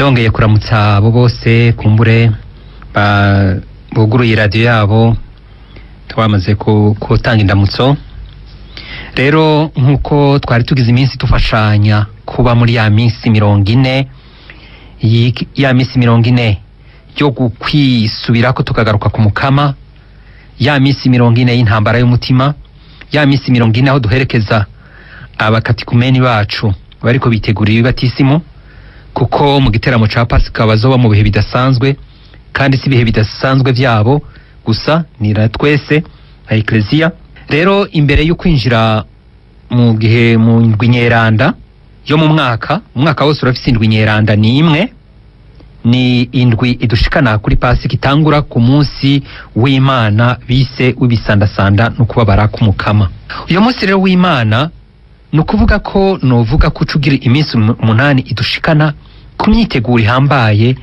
ndongeye kuramutsa abo bose kumbure ba- buguruye radiyo yabo twamaze ku- gutanga indamutso rero nk'uko twari tugize iminsi dufashanya kuba muri ya minsi mirongo ine yi- ya minsi mirongo ine yo kwisubirako tukagaruka ku mukama ya minsi mirongo ine y'intambara y'umutima ya minsi mirongo ine aho duherekeza abakatikumeni bacu bariko bitegurira ibibatisimu kuko mu giteramo ca pasika bazoba mu bihe bidasanzwe kandi si ibihe bidasanzwe vyabo gusa ni na twese nka ekleziya rero imbere yo kwinjira mu gihe mu ndwi nyeranda yo mu mwaka umwaka wose urafise indwi nyeranda ni imwe ni indwi idushikana kuri pasika itangura ku munsi w'imana bise w'ibisandasanda no kubabara k'umukama uyu munsi rero w'imana ni ukuvuga ko novuga ko uca ugira iminsi umu- umunani idushikana ku myiteguro ihambaye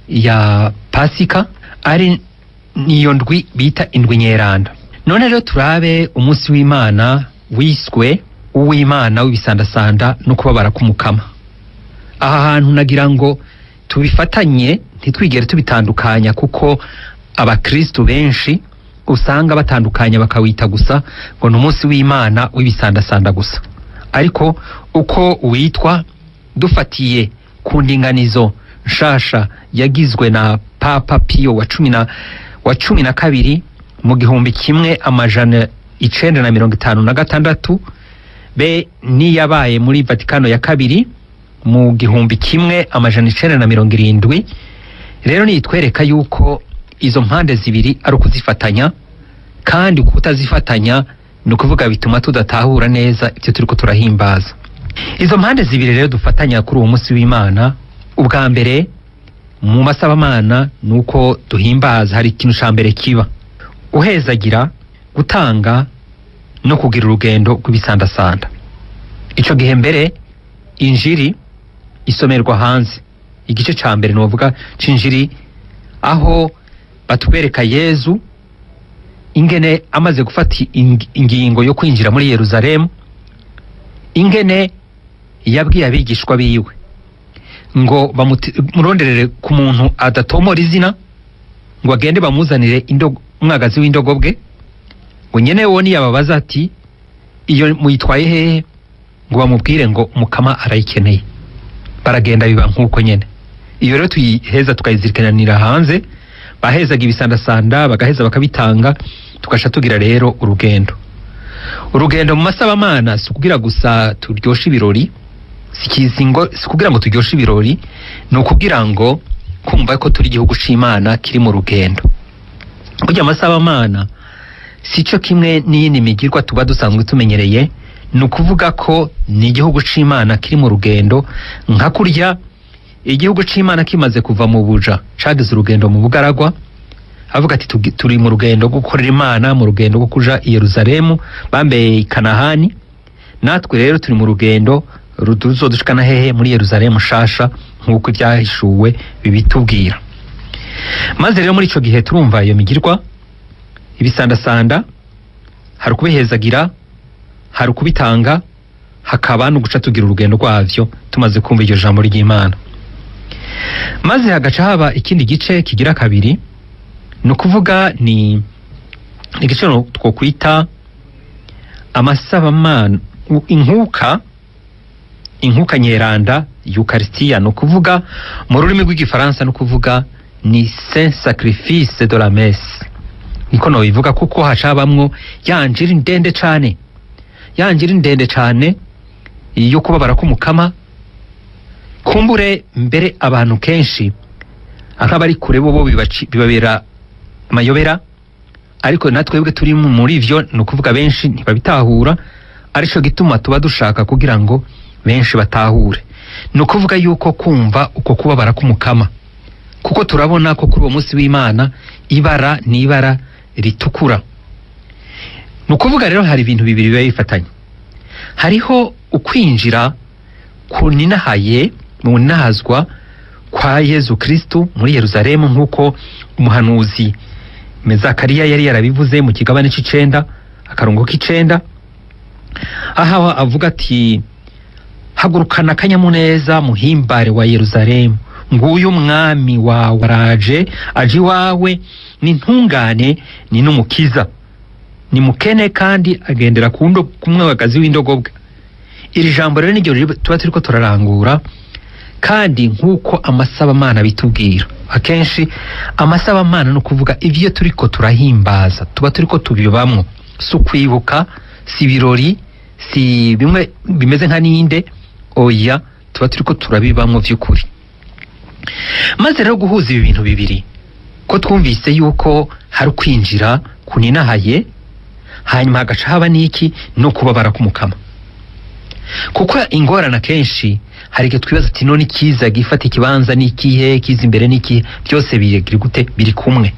ya pasika ari niyo ndwi bita indwi nyeranda none rero turabe umunsi w'imana wiswe uw'imana w'ibisandasanda no kubabara k'umukama aha hantu nagira ngo tubifatanye ntitwigere tubitandukanya kuko abakristu benshi usanga batandukanya bakawita gusa ngo ni umunsi w'imana w'ibisandasanda gusa ariko uko witwa dufatiye ku ndinganizo nshasha yagizwe na papa piyo wa cumi na wa cumi na kabiri mu gihumbi kimwe amajana icenda na mirongo itanu na gatandatu be niyabaye muri vatikano ya kabiri mu gihumbi kimwe amajana icenda na mirongo irindwi rero nitwereka yuko izo mpande zibiri ari ukuzifatanya kandi kutazifatanya ni ukuvuga bituma tudatahura neza ibyo turiko turahimbaza izo mpande zibiri rero dufatanya kuri uwo munsi w'imana ubwa mbere mu masabamana ni uko duhimbaza hari ikintu ca mbere kiba uhezagira gutanga no kugira urugendo rw'ibisandasanda ico gihe mbere injiri isomerwa hanze igice ca mbere novuga c'injiri aho batwereka yezu ingene amaze gufata ing- ingingo yo kwinjira muri yeruzalemu ingene yabwiye abigishwa biwe ngo bamuti- muronderere ku muntu adatomora izina ngo agende bamuzanire indogo- umwagazi w'indogobwe ngo nyene wo niyababaza ati iyo muyitwaye hehe ngo bamubwire ngo mukama arayikeneye baragenda biba nk'uko nyene iyo rero tuyiheza tukayizirikanira hanze bahezaga ibisandasanda bagaheza bakabitanga tugasha tugira rero urugendo urugendo mu masabamana si ukugira gusa turyoshe ibirori si kizingo si kugira ngo turyoshe ibirori ni ukugira ngo kumva ko turi igihugu c'imana kiri mu rugendo burya amasabamana si cyo kimwe n'iyindi migirwa tuba dusanzwe tumenyereye ni ukuvuga ko ni igihugu c'imana kiri mu rugendo nka kurya igihugu c'imana kimaze kuva mu buja cagize urugendo mu bugaragwa avuga ati "Tugi- turi mu rugendo rwo gukorera imana mu rugendo rwo kuja i yeruzalemu bambeye i kanahani natwe rero turi mu rugendo ruzodushikana hehe muri yeruzalemu shasha nk'uko ibyahishuwe bibitubwira maze rero muri ico gihe turumva iyo migirwa ibisandasanda hari ukubihezagira hari ukubitanga hakaba no guca tugira urugendo rwavyo tumaze kumva iryo jambo ry'imana maze hagaca haba ikindi gice kigira kabiri ni ukuvuga ni ni igice no- twokwita amasabamana u- inkuka inkuka nyeranda eucharistia ni ukuvuga mu rurimi rw'igifaransa ni ukuvuga ni saint sacrifice de la messe niko nobivuga kuko hacabamwo ya njiri ndende cane ya njiri ndende cane yo kubabara k'umukama kumbure mbere abantu kenshi nk'abari kure bo bo bibaci- bibabera amayobera ariko natwebwe turi mu- muri ivyo ni ukuvuga benshi ntibabitahura arico gituma tuba dushaka kugira ngo benshi batahure ni ukuvuga yuko kumva uko kubabara k'umukama kuko turabona ko kuri uwo munsi w'imana ibara ni ibara ritukura ni ukuvuga rero hari ibintu bibiri biba bifatanye hariho ukwinjira kuninahaye mu ninahazwa kwa yezu kristu muri yeruzalemu nk'uko umuhanuzi mezakariya yari yarabivuze mu kigabane c'icenda akarongo k'icenda aho avuga ati hagurukana akanyamuneza muhimbare wa yeruzalemu nguyu umwami wawe araje aje iwawe ni ntungane ni n'umukiza ni mukene kandi agendera ku ndo- ku mwagazi w'indogobwa iri jambo rero niryo riri- tuba turiko turarangura kandi nk'uko amasabamana bitubwira akenshi amasabamana ni ukuvuga ibyo turiko turahimbaza tuba turiko tubibamwo si ukwibuka si ibirori si bimwe bimeze nka ninde oya tuba turiko turabibamwo vy'ukuri maze rero guhuza ibi bintu bibiri ko twumvise yuko hari ukwinjira kuninahaye hanyuma hagaca haba n'iki no kubabara k'umukama kuko ingorane akenshi hari igihe twibaza ati none ikiza gifata ikibanza n'ikihe kiza imbere n'ikihe byose biri gute biri kumwe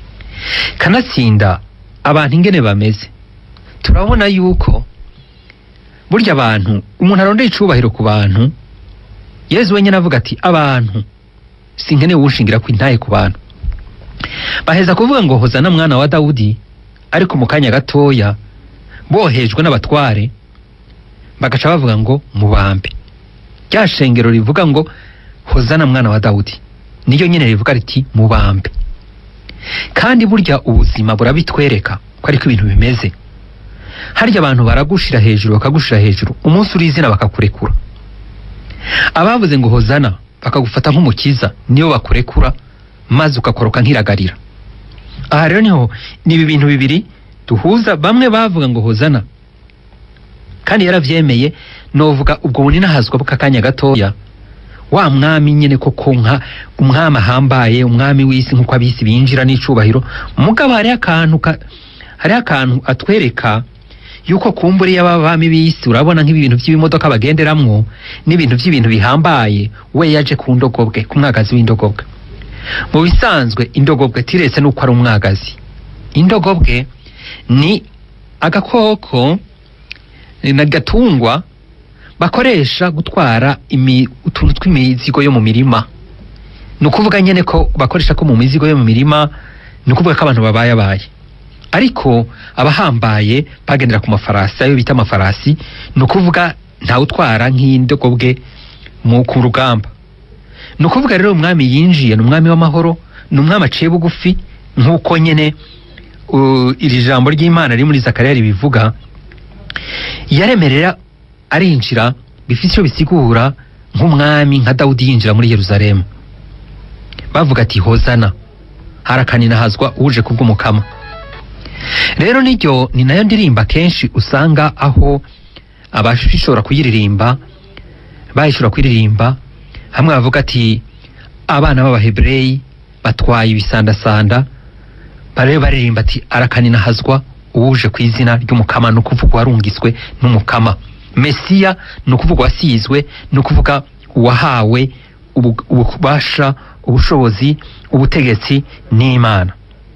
kanatsinda abantu ingene bameze turabona yuko burya abantu umuntu arondera icubahiro ku bantu yezu wenyine avuga ati abantu sinkeneye uwushingira ku intaye ku bantu baheza kuvuga ngo hozana mwana wa dawudi ariko mu kanya gatoya bohejwe n'abatware bagaca bavuga ngo mubambe rya shengero rivuga ngo hozana mwana wa dawudi niyo nyine rivuga riti mubambe kandi burya ubuzima burabitwereka ko ariko ibintu bimeze harya abantu baragushira hejuru bakagushira hejuru umunsi uri izina bakakurekura abavuze ngo hozana bakagufata nk'umukiza niyo bakurekura maze ukakoroka nk'iragarira aha rero niho ni ibi bintu bibiri duhuza bamwe bavuga ngo hozana kandi yaravyemeye novuga ubwo buninahazwa bw'akanya gatoya wa mwami nyene koko nka umwami ahambaye umwami w'isi nk'uko abisi binjira n'icubahiro mugabo hariho akantu ka- hariho akantu atwereka yuko kumbura iyo abami b'isi urabona nk'ibintu by'ibimodoka bagenderamwo n'ibintu by'ibintu bihambaye we yaje ku ndogobwe ku mwagazi w'indogobwe mu bisanzwe indogobwe tiretse n'uko ari umwagazi indogobwe ni agakoko eh, na gatungwa bakoresha gutwara imi, utuntu tw'imizigo yo mu mirima ni ukuvuga nyene ko bakoresha ko mu mizigo yo mu mirima ni ukuvuga ko abantu babayabaye ariko abahambaye bagendera ku mafarasi ayo bita amafarasi ni ukuvuga ntawe utwara nk'indogobwe mu ku rugamba ni ukuvuga rero umwami yinjiye ni umwami w'amahoro ni umwami aciye bugufi nk'uko nyene uh, iri jambo ry'imana riri muri zakariya ribivuga yaremerera arinjira bifite icyo bisigura nk'umwami nka dawudi yinjira muri yeruzalemu bavuga ati hozana harakanina uje kubw'umukama rero niryo ni nayo ndirimba kenshi usanga aho abashobora kuyiririmba bayishobora kuyiririmba hamwe bavuga ati abana b'abahebureyi batwaye ibisandasanda barebe baririmba ati arakanina hazwa uwuje ku izina ry'umukama ni ukuvuga uwarungitswe n'umukama mesiya ni ukuvuga uwasizwe ni ukuvuga uwahawe ubu- ububasha ubushobozi ubutegetsi n'imana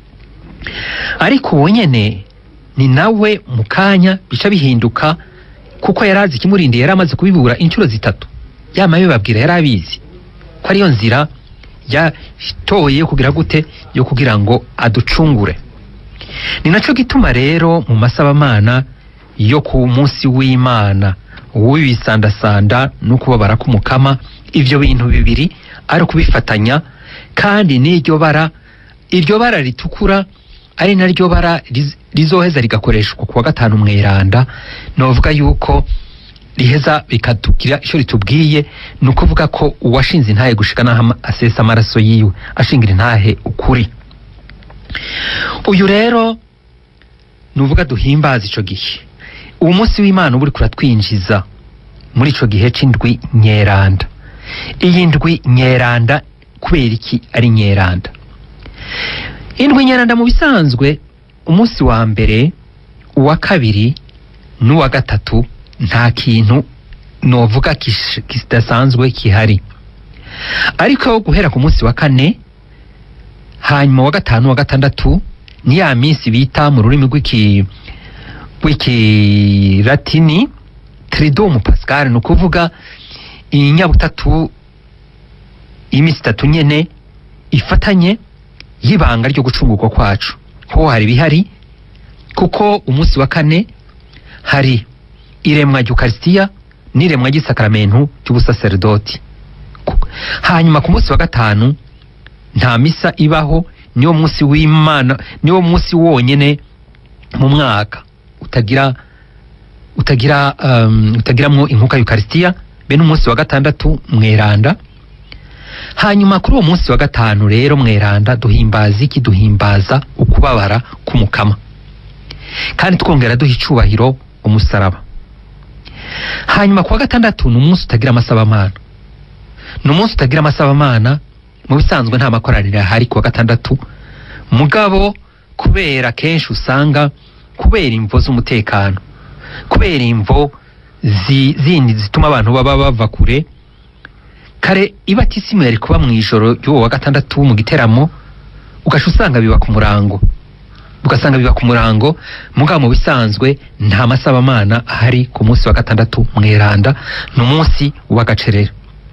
ariko uwo nyene ni nawe mu kanya bica bihinduka kuko yari azi ikimurindiye yari amaze kubibura inshuro zitatu yama bibabwira yari abizi ko ariyo nzira yatoye yo kugira gute yo kugira ngo aducungure ni naco gituma rero mu masabamana yo ku munsi w'imana w'ibisandasanda no kubabara k'umukama ivyo bintu bibiri ari ukubifatanya kandi n'iryo bara iryo bara ritukura ari naryo bara riz- rizoheza rigakoreshwa ku wa gatanu mweranda novuga yuko riheza bikatugira icyo ritubwiye ni ukuvuga ko uwashinze intahe gushika n'aho ama- asesa amaraso yiwe ashingira intahe ukuri uyu rero nuvuga duhimbaza ico gihe uwo munsi w'imana uba uriko uratwinjiza muri ico gihe c'indwi nyeranda iyi ndwi nyeranda kubera iki ari nyeranda indwi nyeranda mu bisanzwe umunsi wa mbere uwa kabiri n'uwa gatatu nta kintu novuga kish- kidasanzwe kihari ariko guhera ku munsi wa kane hanyuma wa gatanu wa gatandatu ni ya minsi bita mu rurimi rw'iki rw'ikilatini tridumu pascal ni ukuvuga inyabutatu iminsi itatu nyene ifatanye y'ibanga ryo gucungurwa kwacu ho hari ibihari kuko umunsi wa kane hari iremwa ry'ukarisitiya n'iremwa ry'isakaramentu ry'ubusaserdoti Ku- hanyuma ku munsi wa gatanu nta misa ibaho niwo munsi w'imana niwo munsi wonyene mu mwaka utagira utagira um, utagiramwo inkuka yukarisitiya be n'umunsi wa gatandatu mweranda hanyuma kuri uwo munsi wa gatanu rero mweranda duhimbaza iki duhimbaza ukubabara k'umukama kandi twongera duha icubahiro umusaraba hanyuma kuwa gatandatu ni umunsi utagira amasabamana ni umunsi utagira amasabamana mu bisanzwe nta makoraniro ahari kuwa gatandatu mugabo kubera kenshi usanga kubera imvo z'umutekano kubera imvo zi- zindi zituma abantu baba bava kure kare ibatisimu yari kuba mu ijoro ry'uwo wa gatandatu mu giteramo ugaca usanga biba ku murango ugasanga biba ku murango mugabo mu bisanzwe nta masabamana ahari ku munsi wa gatandatu mweranda ni umunsi w'agacerera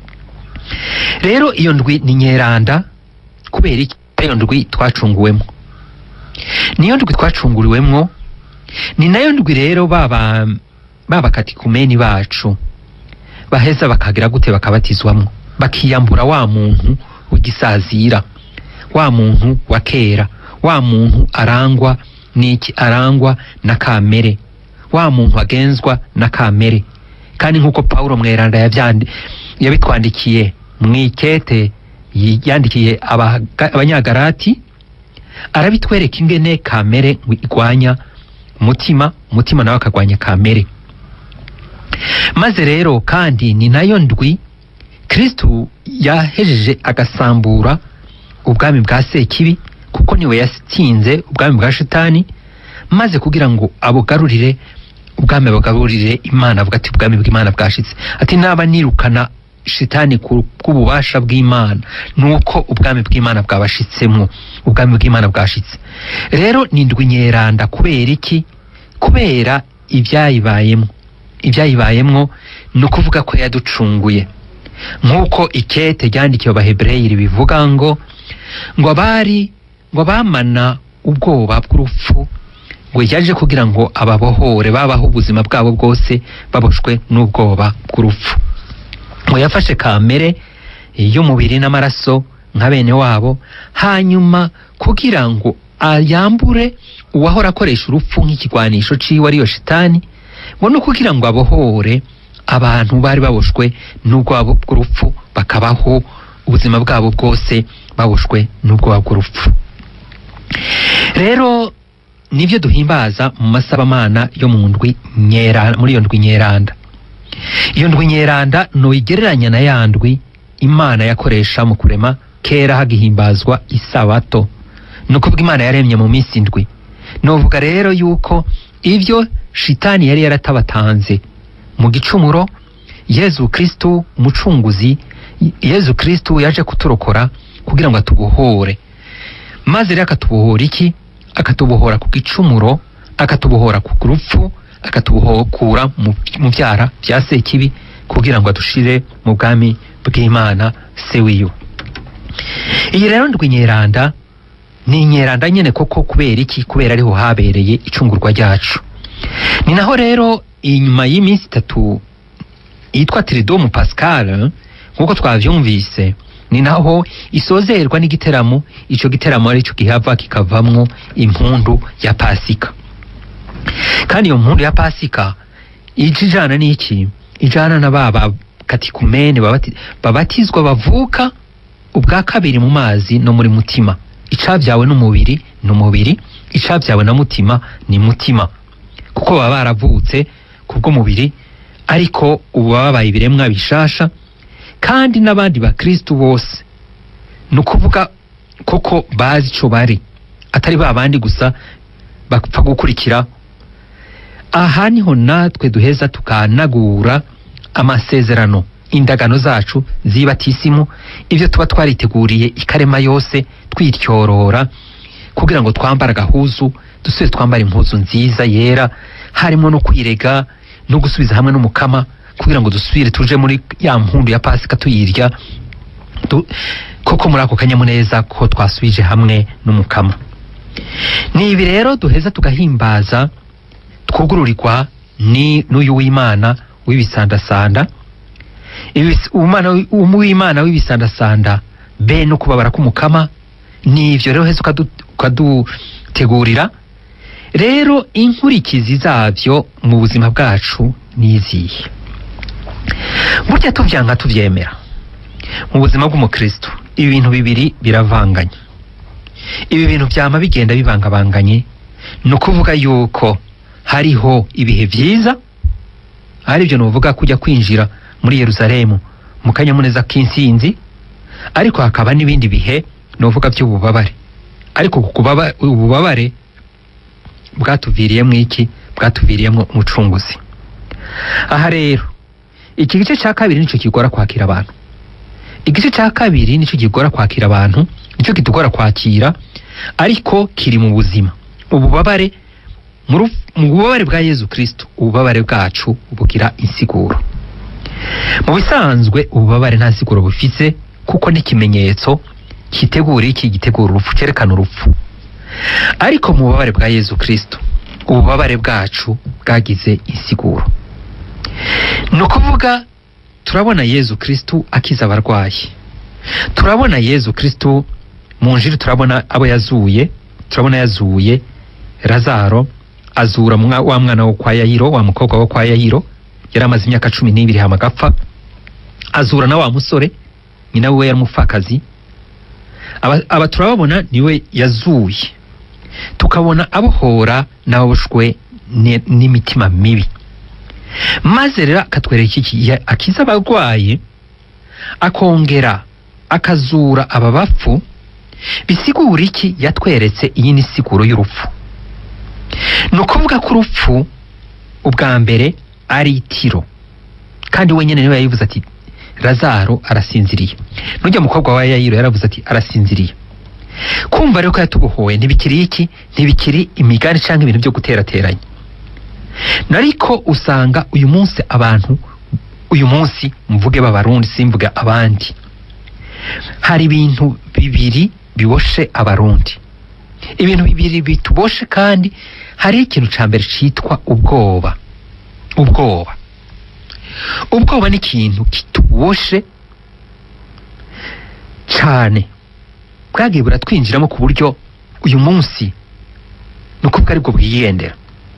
rero iyo ndwi ni nyeranda kubera iki iyo ndwi twacunguwemo niyo ndwi twacunguriwemwo ni nayo ndwi rero baba babakatikumeni bacu baheza bakagira gute bakabatizwamwo bakiyambura wa muntu w'igisazira wa muntu wa kera wa muntu arangwa n'iki arangwa na kamere wa muntu agenzwa na kamere kandi nk'uko pawulo mweranda yabyandi yabitwandikiye mu ikete yi- yandikiye abaga- abanyagarati arabitwereka ingene kamere igwanya umutima umutima nawe akagwanya kamere maze rero kandi ni nayo ndwi kristu yahejeje agasambura ubwami bwa sekibi kuko niwe yatsinze ubwami bwa shitani maze kugira ngo abugarurire ubwami bugarurire imana avuga ati ubwami bw'imana bwashitse ati naba nirukana shitani ku bw'ububasha bw'imana nuko ubwami bw'imana bwabashitsemo ubwami bw'imana bwashitse rero ni ndwi nyeranda kubera iki kubera ibyayibayemo ibyayibayemwo ni ukuvuga ko yaducunguye nk'uko ikete ryandikiwe abahebureyiri bivuga ngo ngo abari ngo abamana ubwoba bw'urupfu ngo yaje kugira ngo ababohore babaho ubuzima bwabo bwose baboshwe n'ubwoba bw'urupfu ngo yafashe kamere y'umubiri n'amaraso nka bene wabo hanyuma kugira ngo ayambure uwahora akoresha urupfu nk'ikigwanisho ciwe ariyo shitani ngo no kugira ngo abohore abantu bari baboshwe n'ubwoba bw'urupfu bakabaho ubuzima bwabo bwose baboshwe n'ubwoba bw'urupfu rero nibyo duhimbaza mu masabamana yo mu ndwi nyera muri iyo ndwi nyeranda iyo ndwi nyeranda nuyigereranya na ya ndwi imana yakoresha mu kurema kera hagihimbazwa isabato ni ukuvuga imana yaremye mu minsi indwi novuga rero yuko ibyo shitani yari yaratabatanze mu gicumuro yezu kristu umucunguzi yezu kristu yaje kuturokora kugira ngo atubohore maze rero akatubohora iki akatubohora ku gicumuro akatubohora ku rupfu akatubohokura mu mu byara bya sekibi kugira ngo adushire mu bwami bw'imana se wiyo iyi rero ndwi nyeranda ni inyeranda nyene koko kubera iki kubera ariho habereye icungurwa ryacu ni naho rero inyuma y'iminsi itatu yitwa tiridomu pascal nk'uko twavyumvise ni naho isozerwa n'igiteramo ico giteramo arico gihava kikavamwo impundu ya pasika kandi iyo mpundu ya pasika ije ijana n'iki ijana na baba katikumene babati- babatizwa bavuka ubwa kabiri mu mazi no muri mutima icabyawe n'umubiri ni umubiri icabyawe na mutima ni mutima kuko baba baravutse kubw'umubiri ariko ubu baba babaye ibiremwa bishasha kandi n'abandi bakristu bose ni ukuvuga koko bazi ico bari atari ba bandi gusa bapfa gukurikira aha niho natwe duheza tukanagura amasezerano indagano zacu zibatisimu ibyo tuba twariteguriye ikarema yose twityorora kugira ngo twambare agahuzu dusubire twambare impuzu nziza yera harimo no kwirega no gusubiza hamwe n'umukama kugira ngo dusubire tuje muri ya mpundu ya pasika tuyirya du- koko muri ako kanyamuneza ko twasubije hamwe n'umukama ni ibi rero duheza tugahimbaza twugururirwa ni n'uyu w'imana w'ibisandasanda Ibis- umwana wi- w'imana w'ibisandasanda be no kubabara k'umukama nivyo rero heza ukadu- ukadutegurira rero inkurikizi zavyo mu buzima bwacu nizihe burya tuvyanga tuvyemera mu buzima bw'umukristo ibi bintu bibiri biravanganye ibi bintu vyama bigenda bibangabanganye ni ukuvuga yuko hariho ibihe vyiza ari byo nuvuga kujya kwinjira muri yerusalemu mu kanyamuneza k'insinzi ariko hakaba n'ibindi bihe nuvuga by'ububabare ariko ku kubaba- ububabare bwatuviriyemo iki bwatuviriyemo umucunguzi aha rero iki gice cya kabiri nicyo kigora kwakira abantu igice cya kabiri nicyo kigora kwakira abantu nicyo kitugora kwakira ariko kiri mu buzima ububabare mu ruf- mu bubabare bwa yezu kristo ububabare bwacu bugira insiguro mu bisanzwe ububabare nta nsiguro bufise kuko n'ikimenyetso kitegura iki gitegura urupfu cyerekana urupfu ariko mu bubabare bwa yezu kristo ububabare bwacu bwagize insiguro ni ukuvuga turabona yezu kristo akiza abarwayi turabona yezu kristo mu njiri turabona abo yazuye turabona yazuye razaro azura mwa- wa mwana wo kwa yayiro wa mukobwa wo kwa yayiro yari amaze imyaka cumi n'ibiri hama agapfa azura na wa musore nyina we yari umupfakazi aba, aba turababona niwe yazuye tukabona abohora n'ababoshwe ni- n'imitima mibi maze rero akatwereka iki ya- akiza abarwayi akongera akazura aba bapfu bisigura iki yatweretse iyi ni siguro y'urupfu ni ukuvuga ko urupfu ubwa mbere ari itiro kandi wenyine niwe yayivuze ati razaro arasinziriye nujya mukobwa wa yayiro yaravuze ati arasinziriye kumva rero ko yatubohoye ntibikiri iki ntibikiri imigani cyangwa ibintu byo guterateranya nariko usanga uyu munsi abantu uyu munsi mvuge b'abarundi simvuge abandi hari ibintu bibiri biboshe abarundi ibintu bibiri bituboshe kandi hari ikintu ca mbere citwa ubwoba ubwoba ubwoba ni ikintu kituboshe cane bwagiye buratwinjiramo ku buryo uyu munsi ni ukuvuga aribwo bwiyendera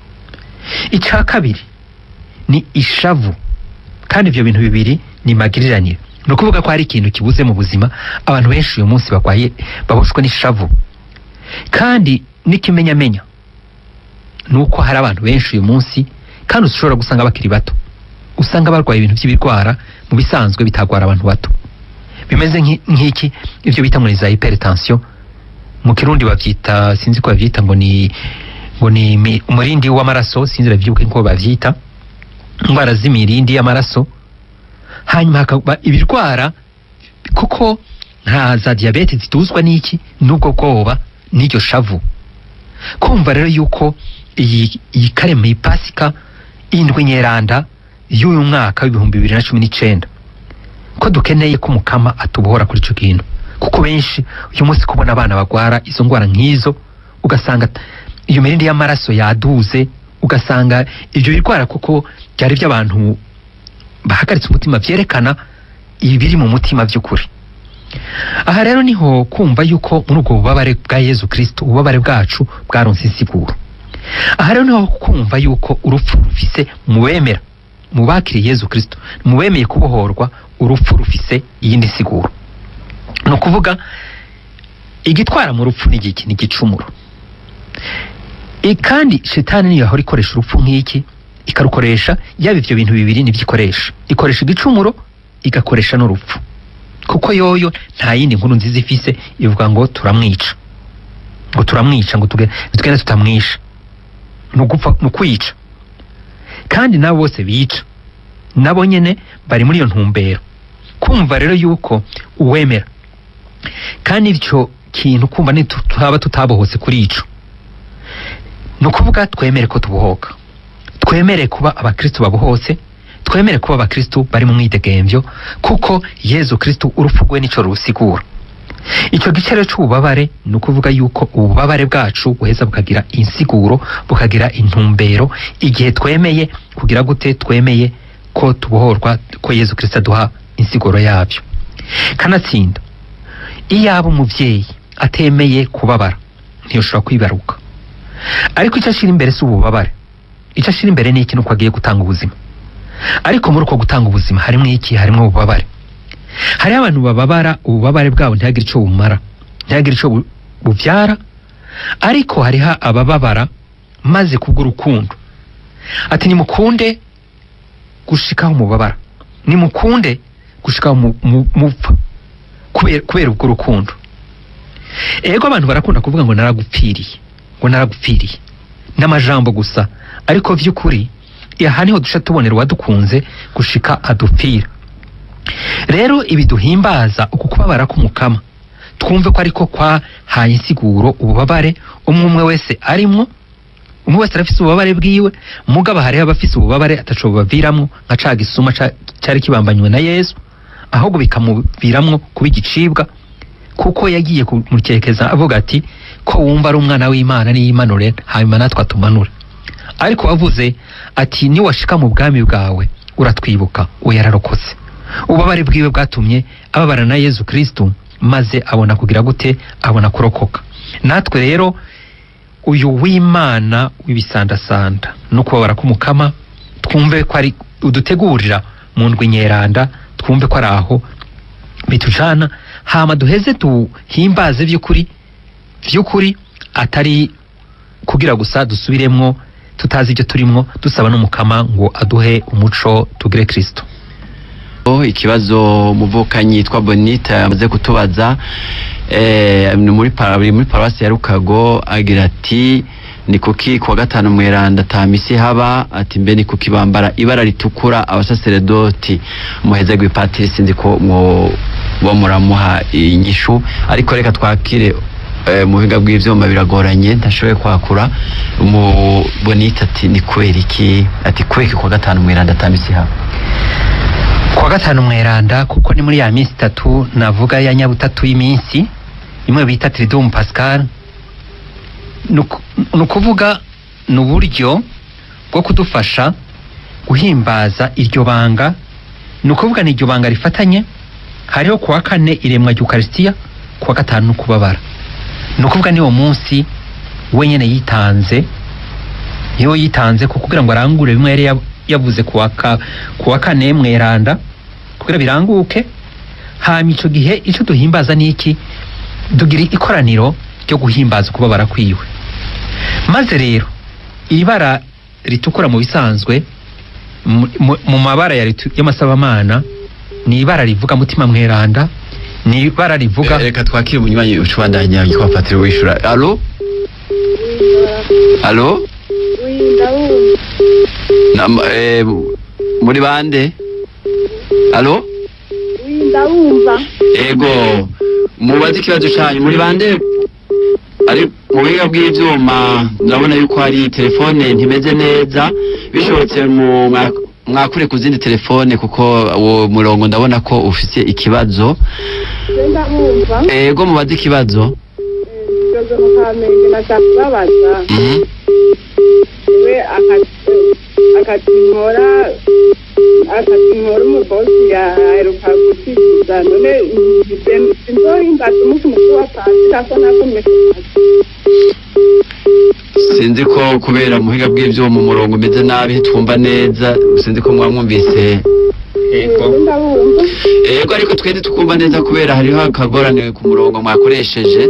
icya kabiri ni ishavu kandi ibyo bintu bibiri ni magiriranire ni ukuvuga ko hari ikintu kibuze mu buzima abantu benshi uyu munsi barwaye baboshwe n'ishavu kandi n'ikimenyamenya ni uko hari abantu benshi uyu munsi kandi ushobora gusanga bakiri bato usanga barwaye ibintu by'ibirwara mu bisanzwe bitagwara abantu bato bimeze nk'i- nk'iki ibyo bita ngo ni za hypertension mu kirundi babyita sinzi ko babyita ngo ni ngo ni imi- umurindi w'amaraso sinzi babyibuke ko bavyita indwara z'imirindi y'amaraso hanyuma hakaba ibirwara kuko nka za diyabete zituzwa n'iki n'ubwo bwoba n'iryo shavu kumva rero yuko iyi iyi karema iyi pasika indwi nyeranda y'uyu mwaka w'ibihumbi bibiri na cumi n'icenda ko dukeneye ko umukama atubohora kuri ico kintu kuko benshi uyu munsi kubona abana bagwara izo ndwara nk'izo ugasanga t- iyo mirindi y'amaraso yaduze ugasanga ibyo birwara kuko byari by'abantu bahagaritse umutima vyerekana ibiri mu mutima by'ukuri aha rero niho kumva yuko muri ubwo bubabare bwa yezu kristo ububabare bwacu bwaronse insiguro aha rero niho kumva yuko urupfu rufise mu bemera mu bakiriye yezu kristo mu bemeye kubohorwa urupfu rufise iyindi siguro ni ukuvuga igitwara mu rupfu ni igiki ni igicumuro I- kandi shetani niyo yahora ikoresha urupfu nk'iki ikarukoresha yaba ivyo bintu bibiri nivyo ikoresha ikoresha igicumuro igakoresha n'urupfu kuko yoyo nta yindi nkuru nziza ifise ivuga ngo turamwica ngo turamwica ngo tuge- tugende tutamwisha ni ugupfa ni ukwica kandi nabo bose bica nabo nyene bari muri iyo ntumbero kumva rero yuko uwemera kandi icyo kintu kumva ntitutaba tutabohotse kuri ico ni ukuvuga twemere ko tubohoka twemere kuba abakristu babohotse twemere kuba abakristu bari mu mwidegemvyo kuko yezu kristu urupfu rwe nico rusigura icyo gice rero c'ububabare ni ukuvuga yuko ububabare bwacu buheza bukagira insiguro bukagira intumbero igihe twemeye kugira gute twemeye ko tubohorwa ko yezu kristo aduha insiguro yabyo kanatsinda iyaba umubyeyi atemeye kubabara ntiyoshobora kwibaruka ariko icyo ashyira imbere si ububabare icyo ashyira imbere ni iki nuko agiye gutanga ubuzima ariko muri uko gutanga ubuzima harimo iki harimo ububabare hariho abantu bababara ububabare bwabo ntihagire icyo bumara ntihagire icyo bu- bubyara ariko hariho abababara maze kubw'urukundo ati nimukunde gushikaho mubabara nimukunde gushikaho mu- mu- mupfa kubera kubera ubwo rukundo ego abantu barakunda kuvuga ngo naragupfiriye ngo naragupfiriye n'amajambo gusa ariko vy'ukuri aha niho duca tubonera uwadukunze gushika adupfira rero ibi duhimbaza uku kubabara k'umukama twumve ko ariko kwahaye insiguro ububabare umwe umwe wese arimwo umwe wese arafise ububabare bwiwe mugabo hariho abafise ububabare ataco bubaviramwo nka ca gisuma ca- cari kibambanywe na yesu ahubwo bikamuviramwo kuba igicibwa kuko yagiye kumukerekeza avuga ati ko wumva ari umwana w'imana niyimanure hanyuma natwe atumanure ariko wavuze ati niwashika mu bwami bwawe uratwibuka uwo yararokotse ububabare bwiwe bwatumye ababara na yezu kristu maze abona kugira gute abona kurokoka natwe rero uyu w'imana w'ibisandasanda no kubabara k'umukama twumve ko ari udutegurira mu ndwi nyeranda twumve ko ari aho bitujana hama duheze tuhimbaze vy'ukuri vy'ukuri atari kugira gusa dusubiremwo tutazi ibyo turimwo dusaba n'umukama ngo aduhe umuco tugire kristo Oh, ikibazo umuvukanyi yitwa bonita yamaze kutubaza eh, ni muri para- biri muri paruwasi ya rukago agira ati ni kuki kuwa gatanu mweranda ata misi haba ati mbe ni kuki bambara ibara ritukura abasaseredoti muheze gw'ipatiri sinzi ko mwo bo muramuha inyishu ariko reka twakire eh, mu buhinga bw'ivyuma biragoranye ntashoboye kwakura mu bonita ati ni kubera iki ati kubera iki kuwa gatanu mweranda ata misi haba kuwa gatanu mweranda kuko ni muri ya minsi itatu navuga ya nyabutatu y'iminsi imwe bita triduum pascal ni uku- ni ukuvuga ni uburyo bwo kudufasha guhimbaza iryo banga ni ukuvuga ni iryo banga rifatanye hariho kuwa kane iremwa ry'ukarisitiya kuwa gatanu no kubabara ni ukuvuga ni uwo munsi wenyine yitanze niyo yitanze ku kugira ngo arangure bimwe yari yab- yavuze kuwa ka- kuwa kane mweranda kugira biranguke hama ico gihe ico duhimbaza ni iki dugira ikoraniro ryo guhimbaza kubabara kwiwe maze rero ibara ritukura mu bisanzwe mu- mu- mu mabara ya ritu- y'amasabamana ni ibara rivuga mutima mweranda ni ibara rivuga Eh, reka twakire umunywanyi ucubandanya yitwa patiri wishura alo alo Nam- eh, muri bande alo ndabumva ego mubaze ikibazo canyu muri bande ari mu buhinga bw'ivyuma ndabona yuko hari telefone ntimeze neza bishobotse mu mwa- mwakure ku zindi telefone kuko uwo murongo ndabona ko ufise ikibazo ndabumva ego mubaze ikibazo ikibazo mu kamenge nashaka kubabaza Mhm. we akatimora akatimora umubosi yaheruka gusikiza none sinzohimbaza umunsi mukuru wa pasika ko nakomye sinzi ko kubera muhiga bw'ivyuma umurongo umeze nabi twumva neza sinzi ko mwamwumvise ndabumva ego ariko twende tukumva neza kubera hariho akagorane ku murongo mwakoresheje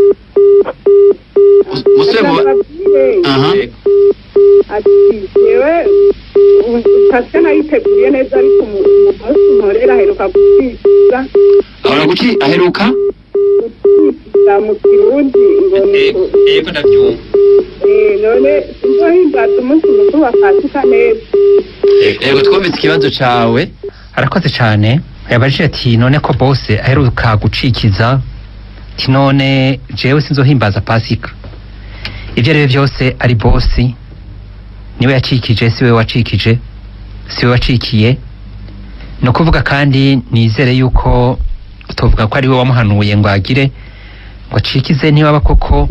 Mus- musore mu aha ati yewe pasika nayiteguriye neza ariko umubosi nkorera aheruka gusikiza ahora guki aheruka gusikiza mu kirundi ngo ni ego ndavyumva Eh, none sinzohimbaza umunsi mukuru wa pasika neza ego twumvise ikibazo cawe arakoze cyane yabajije ati none ko bose aheruka gucikiza ati none jewe sinzohimbaza pasika ibyo ari byo byose ari bosi niwe yacikije si we wacikije si we wacikiye ni ukuvuga kandi nizere yuko tuvuga ko ari we wamuhanuye ngo agire ngo acikize niba koko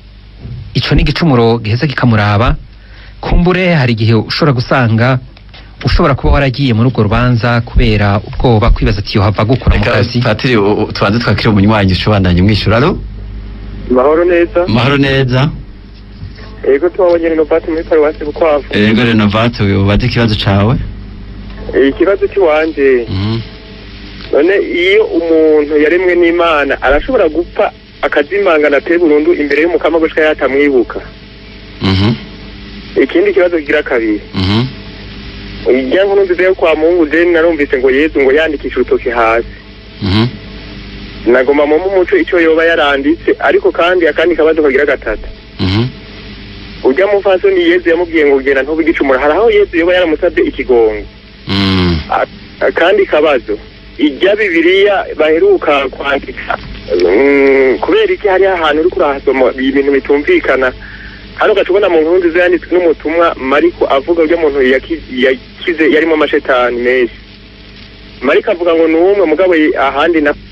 ico ni igicumuro giheza kikamuraba kumbure hari igihe ushobora gusanga ushobora kuba waragiye muri urwo rubanza kubera ubwoba kwibaza ati yohava gukura mu reka kazi patiri u- u- tubanze twakire umunywanyi ushobandanye umwishyura alo mahoro neza mahoro neza ego tubabonye renovati muri paruwasi bukwavu ego renovate ubaze ikibazo cawe Eh, ikibazo cy'iwanje Mhm. none iyo umuntu yaremwe n'imana arashobora gupfa akazimangana pe burundu imbere y'umukama gushika yatamwibuka Mhm. ikindi kibazo kigira kabiri Mhm. ijya nkuru nziza yo kwa mungu je narumvise ngo yezu ngo yandikisha urutoki hasi Mhm. nagoma mu umuco icyo yoba yaranditse ariko kandi akandi kabazo kagira gatatu Mhm. ujya mu fasoni yezu yamubwiye ngo genda ntube igicumura hari aho yezu yoba yaramusabye ikigongo Mhm. akandi kabazo ijya bibiliya baheruka kwandika mm, kubera iki hariho ahantu uri kurahasoma ibintu bitumvikana hano ugaca ubona mu nkuru nziza yanditswe n'umutumwa mariko avuga urya muntu yaki- yakize yarimo amashetani menshi mariko avuga ngo ni umwe mugabo ye- ahandi na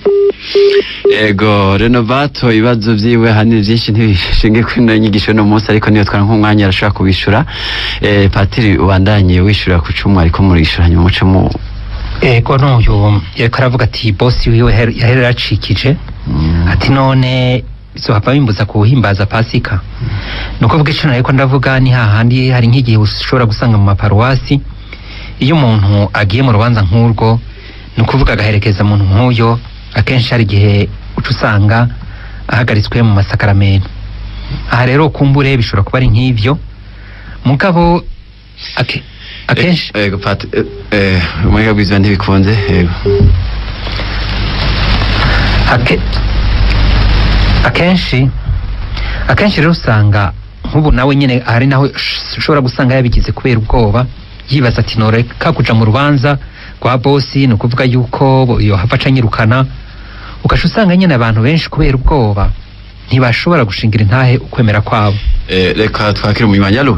ego renovato ibibazo vyiwe hanini vyinshi ntibishinge kuri ino nyigisho no munsi ariko niyo twara nk'umwanya arashobora kubishura eh, patiri ubandanye wishura ku cumu ariko murishura hanyuma muce mu ego n'uyu yariko aravuga ati bosi wiwe yaher- yahera yaracikije Mm. ati none bizohava bimbuza kuhimbaza pasika ni ukuvuga ico nariko ndavuga ni hahandi hari nk'igihe ushobora gusanga mu maparuwasi iyo umuntu agiye mu rubanza nk'urwo ni ukuvuga agaherekeza umuntu nk'uyo akenshi hari igihe uca usanga ahagaritswe mu masakaramento aha rero kumbure bishobora kuba ari nk'ivyo mugabo ake- akenshi Eh, ego pati eh, eh, umwega bw'izina ntibikunze ego Ake, akenshi akenshi rero usanga nk'ubu nawe nyine hari naho ush- ushobora gusanga yabigize kubera ubwoba yibaza ati noreka kuja mu rubanza rwa bosi ni ukuvuga yuko bo- yohava aca anyirukana ugaca usanga nyine abantu benshi kubera ubwoba ntibashobora gushingira intahe ukwemera kwabo Eh, reka twakire umunywanyi alo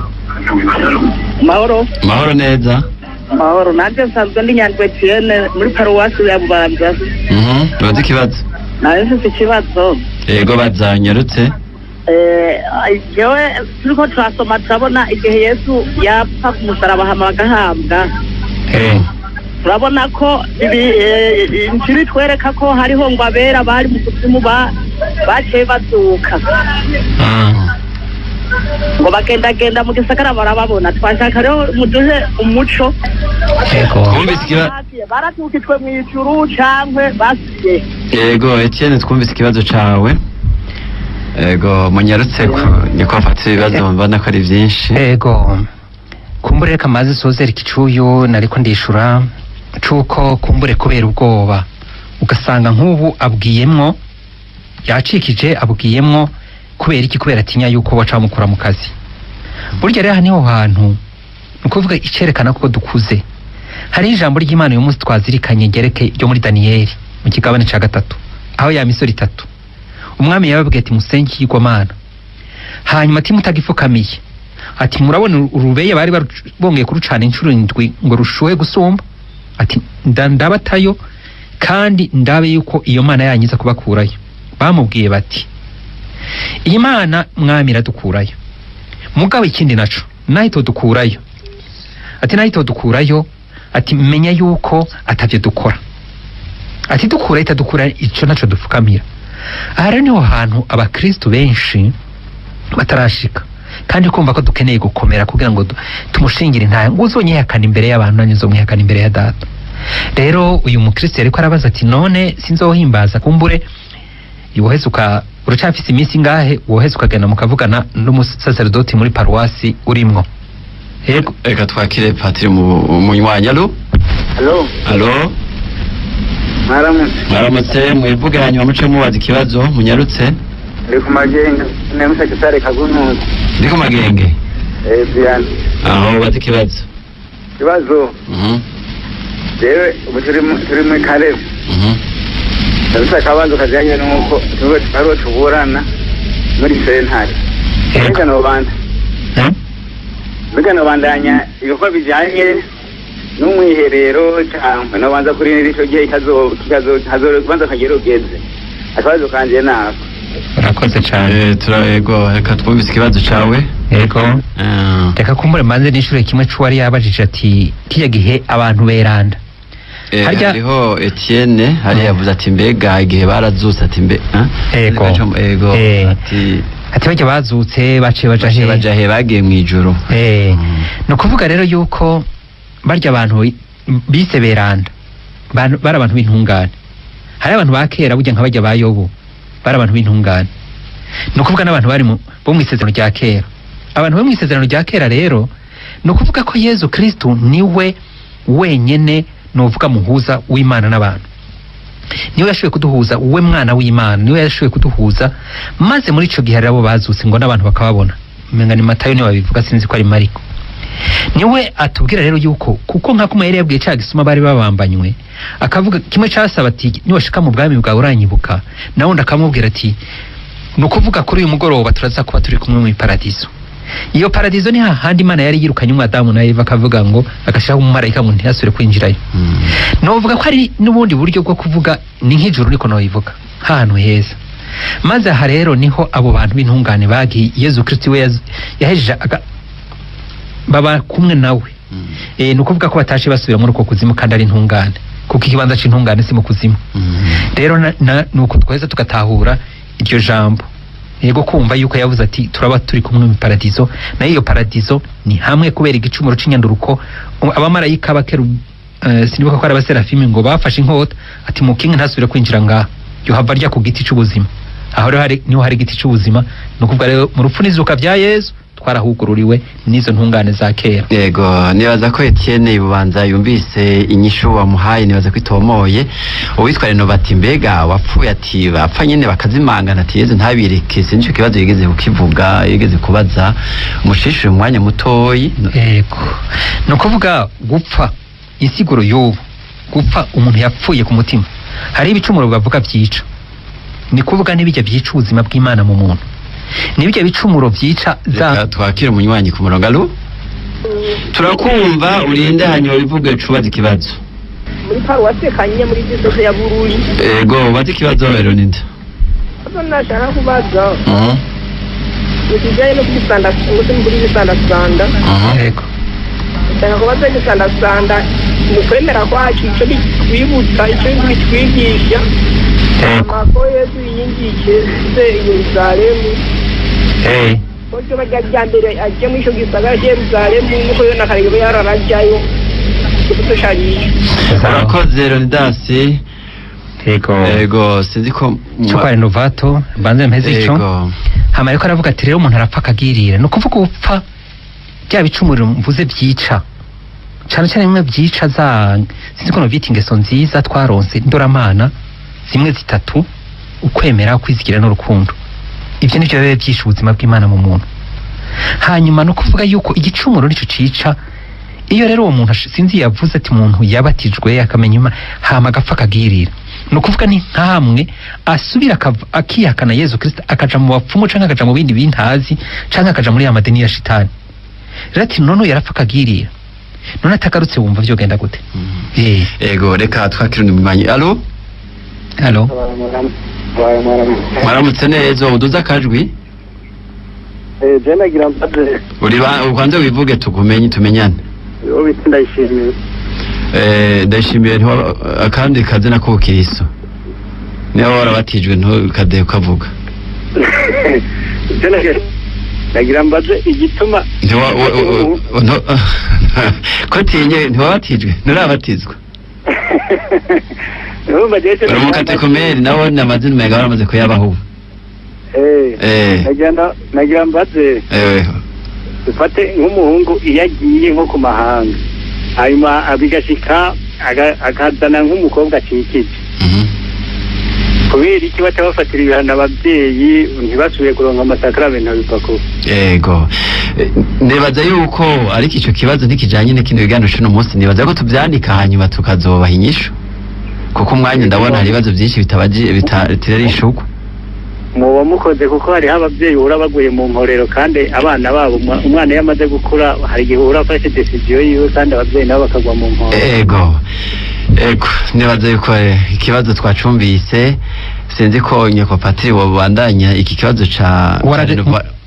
mahoro mahoro neza mahoro nanjye nsanzwe ndi nyandwi etiyene muri paruwasi ya bubanza Mhm. ubaze ikibazo nawe mfite ikibazo ego bazanyarutse Eh, jewe turiko turasoma turabona igihe yesu yapfa ku musaraba hama bagahambwa Eh, turabona ko ibi eh, injiri itwereka ko hariho ngo abera bari mu kuzimu ba- baciye bazuka mm, ngo bagendagenda mu gisagara barababona twashaka rero muduhe umuco ego Twumvise ikiba- baratukitwe mu ijuru cankwe basiye ego etienne twumvise ikibazo cawe ego munyarutse ku- niko afata ibibazo mbona ko ari vyinshi ego kumbure reka maze sozera ikicuyu nariko ndishura cuko kumbure kubera ubwoba ugasanga nk'ubu abwiyemwo yacikije abwiyemwo kubera iki kubera atinya yuko baca bamukura mu kazi burya rero aha niho hantu ni ukuvuga icerekana ko dukuze hariho ijambo ry'imana uyu munsi twazirikanye gereke ryo muri daniyeli mu kigabane ca gatatu aho ya misoro itatu umwami yababwiye ati musenge ikigwamana hanyuma ati mutagipfukamiye ati murabona urubeye bari baru- bongeye kurucana inshuro indwi ngo rushuhe gusumba ati nda- ndabatayo kandi ndabe yuko iyo mana yanyiza kubakurayo bamubwiye bati iyi mana mwami iradukurayo mugabo ikindi naco naho itodukurayo ati naho itodukurayo ati menya yuko atavyo dukora ati dukura itadukura ico naco dupfukamira aha rero niho hantu abakristu benshi batarashika kandi kumva ko dukeneye gukomera kugira ngo du- tumushingire intahe ngo uzonyihakana imbere y'abantu nanjye nzomwihakana imbere ya data rero uyu mukristo yariko arabaza ati none sinzohimbaza kumbure woheze uka uracafise iminsi ingahe woheze ukagenda mukavugana n'umusaserdoti muri paruwasi urimwo yego reka twakire patiri mu- umunywanyi alo Halo, alo mwaramutse. mwaramutse mwivuge hanyuma muce mubaza ikibazo munyarutse Ndi ku magenga, nemusa kisare kagunuzi. ndi ku magenge Eh, Diane. aho baza ikibazo Kibazo, Mhm, jewe ubu turi mu- turi muri Kalebu. mhm. Ndabisa akabazo kajyanye n'uko tube ariho tuburana muri sentare. Yego. Mbega nobanda. Eh? Mbega nobandanya ibikorwa bijyanye n'umwiherero cyangwa nobanza kurinda icyo gihe kazo kazo kazo kubanza kagera ugeze. Akabazo kanje nako. urakoze cyane Eh, tura ego reka twumvise ikibazo cawe yego Ah. reka kumbure mbanze n'ishure kimwe c'uwari yabajije ati kiya gihe abantu beranda Eh, Harya- hariho Etienne hari Mm. yavuze ati mbega igihe barazutse ati mbe ah? Ego. ego Eh. ati ati barya bazutse baciye baja baje he baja he bagiye mu ijuru Eh, Mm. ni ukuvuga rero yuko barya abantu bise beranda Bantu- bari abantu b'intungane hari abantu ba kera burya nka barya ba yobu bari abantu b'intungane ni ukuvuga n'abantu bari mu- bo mu isezerano rya kera abantu bo mu isezerano rya kera rero ni ukuvuga ko yezu kristu niwe wenyene nuvuga muhuza w'imana n'abantu niwe yashoboye kuduhuza we mwana w'imana niwe yashoboye kuduhuza maze muri ico gihe rero abo bazutse ngo n'abantu bakababona umenga ni matayo niwe babivuga sinzi ko ari mariko niwe atubwira rero yuko kuko nka kumwe yari yabwiye cya gisuma bari babambanywe akavuga kimwe cyasaba ati niwashika mu bwami bwawe uranyibuka na wundi akamubwira ati ni ukuvuga kuri uyu mugoroba turaza kuba turi kumwe mu paradizo iyo paradizo ni hahandi imana yari yirukanye umwadamu na eva akavuga ngo agashyiraho umumarayika ngo ntiyasubire kwinjirayo Mm. novuga ko ari n'ubundi buryo bwo kuvuga ni nk'ijuru niko nobivuga nk'ahantu heza maze aha rero niho abo bantu b'intungane bagiye yezu kristo we yaz- yahejeje aga- baba kumwe nawe Mm. e, ni ukuvuga ko batashe basubira muri uko kuzimu kandi ari intungane kuko ikibanza c'intungane si mu kuzimu Mm. rero na, na, ni uko tweza tugatahura iryo jambo yego kumva yuko yavuze ati turaba turi kumwe mu paradizo nayo iyo paradizo ni hamwe kubera igicumuro c'inyanduruko Um, abamarayika bakeru uh, sinibuka ko ari abaserafimi ngo bafashe inkota ati mukinga ntasubire kwinjira ngaha yohava rya ku giti c'ubuzima aho rero hari, niho hari igiti c'ubuzima ni ukuvuga rero mu rupfu n'izuka vya yezu twarahugururiwe n'izo ntungane za kera yego nibaza ko Etienne bubanza yumvise inyishu wamuhaye nibaza ko itomoye uwitwa Renovati mbega wapfuye ati bapfa nyene bakazimangana ati yeze ntabireke sinzi ico kibazo yigeze kukivuga yigeze kubaza umushishire umwanya mutoyi yego ni ukuvuga gupfa insiguro y'ubu gupfa umuntu yapfuye ku mutima hari ibicumuro bavuga byica ni kuvuga n'ibijya byica ubuzima bw'imana mu muntu n'ibijya bicumuro byica reka za twakire umunywanyi ku murongo alo turakumva urinde hanyuma wivuge cubaza ikibazo muri paruwasi kanyinya muri disoze ya bururi ego ubaze ikibazo Leonida azo nashaka kubaza Mhm, mu kijyanye no kubisandasanda ngo se muri bisandasanda mhm. yego ndashaka kubaza gusandasanda mu kwemera kwacu icyo bitwibutsa icyo bitwigisha yego amako yesu yinjiye se yeruzalemu eh ko ryo bajya rya mbere ajya muri icyo gisagara cya yeruzalemu nuko yo na kare yararajyayo ikibuto sharisha urakoze Leonidas yego ego sinzi ko cyo kwa renovato mbanze mpeze ico ego hama ariko aravuga ati rero umuntu arapfa akagirira ni ukuvuga upfa bya bicumuro mvuze byica cyane cyane bimwe byica za sinzi ko novyita ingeso nziza twaronse ndoramana zimwe zitatu ukwemera ukwizigira n'urukundo ibyo nivyo biba byishe ubuzima bw'imana mu muntu hanyuma no kuvuga yuko igicumuro nico cica iyo rero uwo muntu ash- sinzi yavuze ati umuntu yabatijwe akamenya ima hama agapfa akagirira ni ukuvuga ni nkamwe asubira akava- akihakana yezu kristo akaja mu bapfumu canke akaja mu bindi bintazi canke akaja muri ya madini ya shitani rero ati none uyu yarapfa akagirira none atagarutse wumva vyogenda gute eh ego reka twakire undi munywanyi alo halo mwaramutse neza uduze akajwi je nagira mbaze uri ba- ubanze wivuge tukumenye tumenyane uwo bita ndayishimiye Eh, ndashimiye ntiwa- akandi kazina k'ubukiriso niba warabatijwe ntukade ukavuga je nagira nagira mbaze igituma Ntiwa- wa- wa- wa- nto- ko tinye ntiwabatijwe nturabatizwa urumva je uri mu katekomeri nawe amazina umenga baramaze kuyabaho ubu eh Eh. nagira nda- nagira mbaze ewe dufate nk'umuhungu iyo agiye nko ku mahanga hanyuma abigashika aga- akazana nk'umukobwa akikije Mhm. kubera iki baca bafatira ibihano ababyeyi ntibasubiye kuronka amasakaramentu abipakuru ego Eh, nibaza yuko ariko ico kibazo ntikijanye n'ikindi biganiro c'uno munsi nibaza ko tuvyandika hanyuma tukazobaha inyishu kuko umwanya ndabona hari ibibazo vyinshi bitabaji bitarishugwa muba mukoze kuko hariho ababyeyi uhura baguye mu nkorero kandi abana babo umwa- umwana iyo amaze gukura hari igihe uhura afashe desiziyo yiwe kandi ababyeyi nabo bakagwa mu nkorero ego ego nibaza yuko eh, ikibazo twacumvise sinzi ko nyoko patiri wabandanya iki kibazo ca Waraje- ca Renova-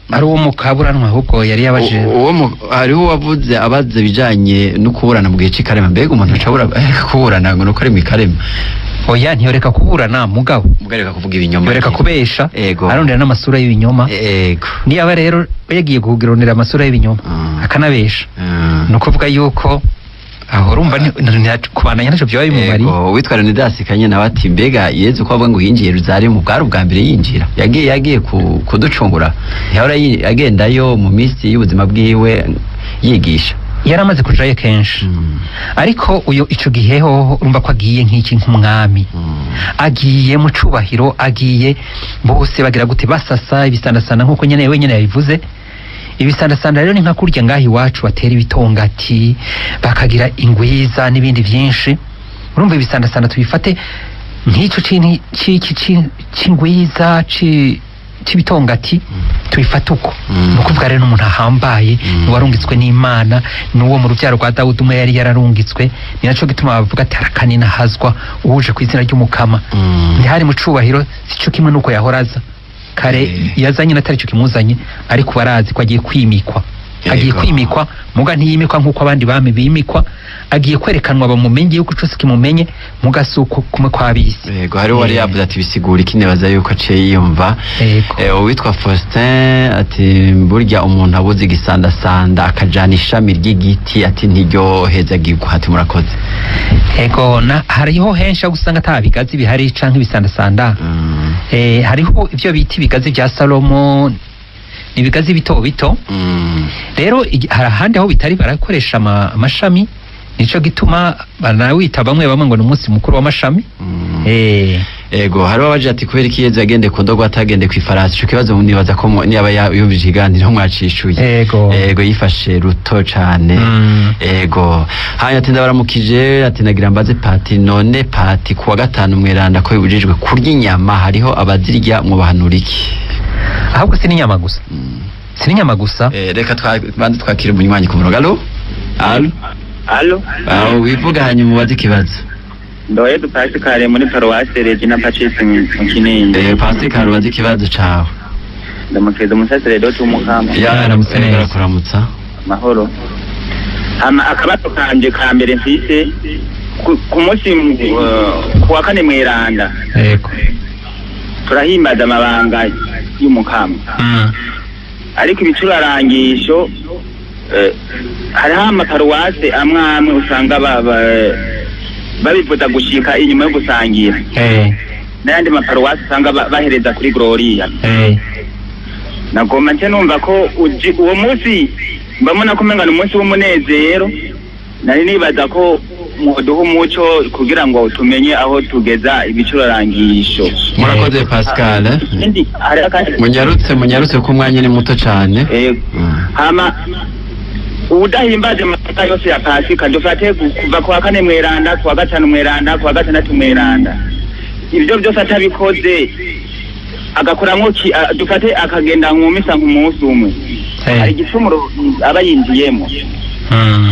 ari uwo mukaburanwa ahubwo yari yabaje U- uwo mu- hariho uwavuze abaze bijanye no kuburana mu gihe cy'ikarema mbega umuntu acabura kuburana ngo nuko ari mu ikarema oya ntiyoreka kuburana mugabo mugareka kuvuga ibinyoma yoreka kubesha Ego. arondera n'amasura y'ibinyoma ego niyaba rero yagiye kugironera amasura y'ibinyoma Mm. akanabesha Mm. ni ukuvuga yuko aho urumva ni- ni- ni- kubandanya ntacyo byaba bimumariye Ego, uwitwa Leonidas Kanye nawe ati mbega yezu ko avuga ngo yinjiye Yerusalemu bwari ubwa mbere yinjira yagiye yagiye ku- kuducungura ntihora yi- agendayo mu minsi y'ubuzima bwiwe yigisha yari amaze kujayo kenshi ariko uyu ico gihe hoho urumva ko agiye nk'iki nk'umwami agiye mu cubahiro agiye bose bagira gute basasa ibisandasanda nk'uko nyene wenyene yabivuze ibisandasanda rero ni nka kurya ngaho iwacu batera ibitongati bakagira ingwiza n'ibindi vyinshi urumva ibisandasanda tubifate nk'ico c'inti- c'iki ci- c'ingwiza ci- c'ibitongati tubifate uko Mm. ni ukuvuga rero n'umuntu ahambaye Mm. ni warungitswe n'imana ni uwo mu rubyaro rwa dawudi umwe yari yararungitswe ni naco gituma bavuga ati arakanina hazwa uje ku izina ry'umukama Mm. ntihari mu cubahiro sico kimwe nuko yahora aza kare Eh. yazanye natari cyo kimuzanye ariko barazi ko agiye kwimikwa agiye Yego. kwimikwa muga ntiyimikwa nk'uko abandi bami bimikwa agiye kwerekanwa bamumenye yuko cose kimumenye muga si uko kumwe kw'abisi Yego hariho wari Eh. yavuze ati bisigura iki nibaza yuko aciye yiyumva Yego. Eh, uwitwa Faustin ati burya umuntu abuze igisandasanda akajana ishami ry'igiti ati ntiryohezagirwa ati murakoze ego na hariho henshi aho usanga ata bigazi bihari canke ibisandasanda Mm. Eh, hariho ibyo bita ibigazi bya salomo ni ibigazi bito bito Mm. rero igi- hari ahandi aho bitari barakoresha ama- amashami nico gituma banawita bamwe bamwe ngo ni umunsi mukuru w'amashami Mm. Eh, Ego hariho abaje ati kubera iki yezu yagendeye ku ndogo atagende ku ifarasi ico kibazo nibaza ko mu- niba ya- yumvise ikiganiro mwacishuye Ego. ego yifashe ruto cane Mm. ego hanyuma ati ndabaramukije ati nagira mbaze pati none pati kuwa gatanu mweranda ko bibujijwe kurya inyama hariho abazirya mubahanura iki ahubwo si n'inyama gusa si n'inyama gusa Eh, reka twa- banze twakire umunywanyi ku murongo alo alo alo aho wivuga hanyuma ubaze ikibazo ndoye dupasikare muri paruwasi regina patrice mu mu kinini Eh, pascal ubaze ikibazo cawe ndamukiriza umusaseredoti w'umukama yaramutse neza. neza kuramutsa mahoro hama akabazo kanje ka mbere mfise ku- ku munsi uh, ku wa kane mweranda yego turahimbaza amabanga y'umukama Mm. ariko ibicurarangisho eh, hariho amaparuwase amwe amwe usanga ba- ba- babivuza gushika inyuma yo gusangira Eh, n'ayandi maparuwasi usanga ba- bahereza kuri gloriya eh, nagomba nce numva ko uji- uwo munsi mbamona ko umenga ni umunsi w'umunezero nari nibaza ko muduha umuco kugira ngo tumenye aho tugeza ibicurarangisho murakoze pascal eh? Ikindi, hari akandi munyarutse munyarutse ko umwanya ni muto cane Yego. Mm. hama ubudahimbaje amata yose ya pasika dufate gu- kuva ku wa kane mweranda ku wa gatanu mweranda ku wa gatandatu mweranda ibyo byose atabikoze agakoramwo ki- a- dufate akagenda mu misa nk'umunsi umwe Eh. hari igicumuro aba yinjiyemo mm.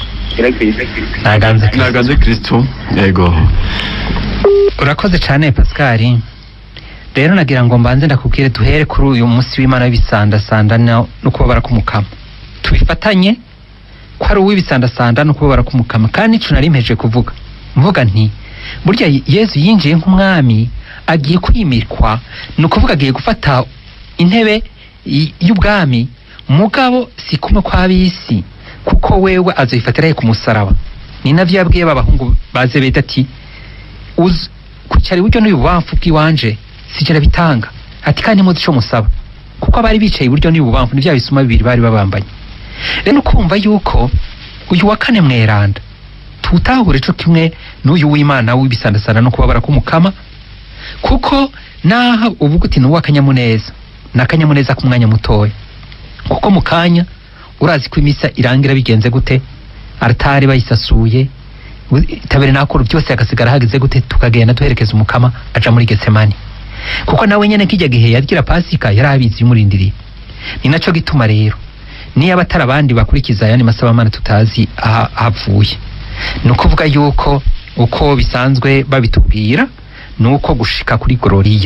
naganze nagaze kristo yego urakoze cyane pascal rero nagira ngo mbanze ndakubwire duhere kuri uyu munsi w'imana w'ibisandasanda no no kubabara k'umukama tubifatanye ko ari uw'ibisandasanda no kubabara k'umukama kandi nico nari mpeje kuvuga mvuga nti burya yezu yinjiye nk'umwami agiye kwimikwa ni ukuvuga agiye gufata intebe y- y'ubwami mugabo si kumwe kw'ab'isi kuko wewe azoyifatira he ku musaraba ni navyo yabwiye b'abahungu ba zebedi ati uzi kwicara iburyo n'ibubamfu bw'iwanje sijera bitanga ati kandi muzi ico musaba kuko abari bicaye iburyo n'ibubamfu ni vya bisuma bibiri bari babambanye rero ukumva yuko uyu wa kane mweranda tuwutahure co kimwe n'uyu w'imana w'ibisandasanda no kubabara k'umukama kuko naho uvuga uti ni uw'akanyamuneza ni akanyamuneza k'umwanya mutoya kuko mu kanya urazi ko imisa irangira bigenze gute aratari bayisasuye taberenakuru byose hagasigara hageze gute tukagenda duherekeza umukama aja muri getsemani kuko nawe nyene kijya gihe yagira pasika yari abizi yumurindiriye ni naco gituma rero niyo abatari abandi bakurikiza ayandi masabamana tutazi aha- ahavuye ni ukuvuga yuko uko bisanzwe babitubwira ni uko gushika kuri gororiya